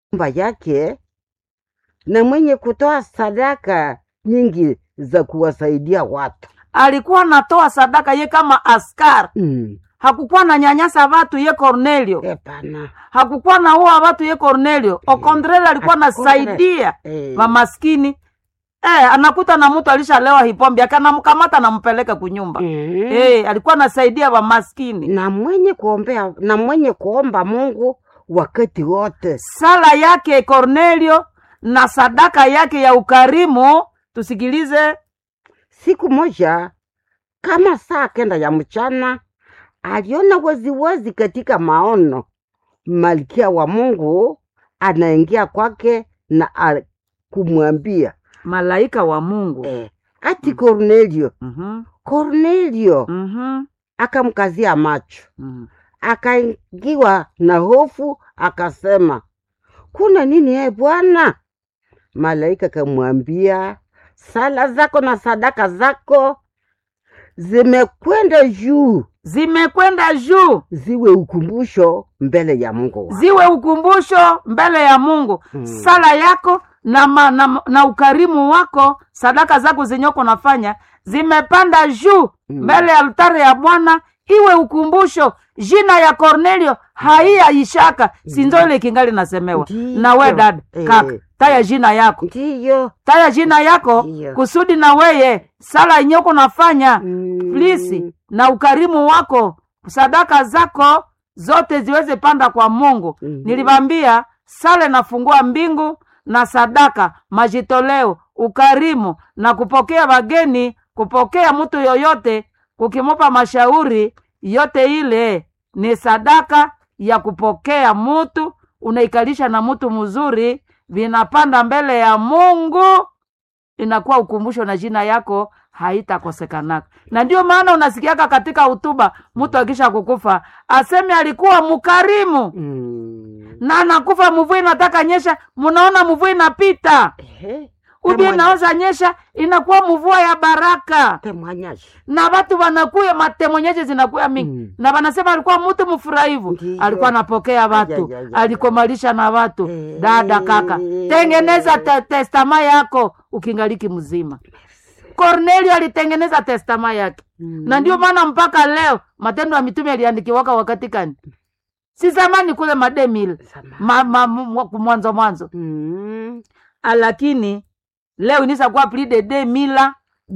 nyumba yake na mwenye kutoa sadaka nyingi za kuwasaidia watu alikuwa anatoa sadaka ye kama askari mm. hakukuwa na nyanyasa watu ye Cornelio Hapana. hakukuwa na ua watu ye Cornelio okontreli alikuwa anasaidia Eh. mamaskini eh, anakuta na mtu alishalewa hipombe akanamkamata nampeleka kunyumba Mm. eh, alikuwa anasaidia wamaskini na mwenye kuombea na mwenye kuomba Mungu wakati wote. sala yake Cornelio na sadaka yake ya ukarimu tusikilize Siku moja kama saa kenda ya mchana, aliona waziwazi katika maono malkia wa Mungu anaingia kwake na a- kumwambia malaika wa Mungu eh, ati Kornelio, Mhm, Kornelio. mhm, Akamkazia macho, mhm. akaingiwa na hofu, akasema kuna nini e Bwana? Malaika kamwambia, sala zako na sadaka zako zimekwenda juu, zimekwenda juu ziwe ukumbusho mbele ya Mungu wako. ziwe ukumbusho mbele ya Mungu Mm. sala yako na, ma, na, na ukarimu wako sadaka zako zenyeko nafanya zimepanda juu Mm. mbele ya altare ya Bwana iwe ukumbusho jina ya Cornelio haiyaishaka sinzo ile kingali nasemewa Ndiyo. na we dad Eh. kaka taya jina yako Ndiyo. taya jina yako Ndiyo. kusudi na weye sala inyoko nafanya Mm. plisi na ukarimu wako sadaka zako zote ziweze panda kwa Mungu. Mhm. Nilibambia sala nafungua mbingu na sadaka, majitoleo, ukarimu na kupokea wageni, kupokea mtu yoyote, kukimupa mashauri yote, ile ni sadaka ya kupokea mutu, unaikalisha na mtu mzuri, vinapanda mbele ya Mungu inakuwa ukumbusho na jina yako haitakosekanaka. Na ndio maana unasikiaka katika hutuba mtu akisha kukufa aseme alikuwa mkarimu Mm. na anakufa, mvua inataka nyesha, munaona mvua inapita, Ehe. ubi Temwanya- inaoza nyesha, inakuwa mvua ya baraka, temwanyashi. na watu wanakuya matemonyeshe zinakuya mingi Mm. na wanasema alikuwa mtu mfurahivu, Ndiyo. alikuwa anapokea watu, Ay, ay, ay, ay, alikomalisha na watu. Eh. Dada kaka, tengeneza te testama yako ukingaliki mzima. Kornelio alitengeneza testama yake Mm. na ndio maana mpaka leo Matendo ya Mitume yaliandikiwaka wakati gani? Si zamani kule mademil Sama. ma, ma, mu- mwanzo mwanzo, Mm. lakini leo inisa kuwa plus de 2000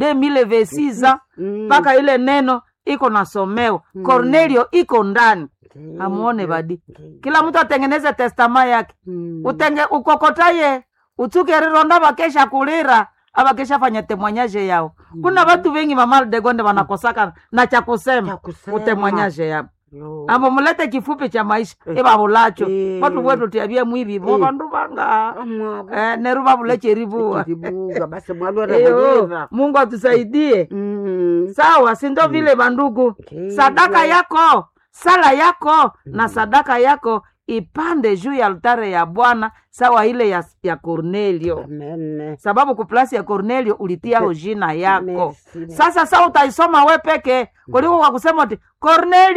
2026 Mm. mpaka ile neno iko nasomewa Mm. Kornelio iko ndani, Ndiyo. amuone badi. Ndiyo. Kila mtu atengeneze testama yake Mm. utenge ukokotaye utsuke rironda vakesha kulira avakesha fanya temwanyaje yao kuna vatu vengi mamaldegonde vanakosaka na cha Cha kusema kusema. utemwanyaje yao Yo. ambo mulete kifupi cha maisha Eh. ivavulacho Eh. vatu vetu tiavye mwivivo Eh. vandu vanga Amwabo. eh, neru vavulecherivuwa Kiribuga, basi mwalwa eyo rahalira. mungu atusaidie Mm. sawa sindo vile vandugu Ndiyo. sadaka yako sala yako na sadaka yako ipande juu ya altare ya bwana sawa ile ya, ya kornelio Amen. sababu kuplasi ya Cornelio ulitiao jina yako. Merci. Sasa sa utaisoma we peke kuliko kwa kusema ati Cornelio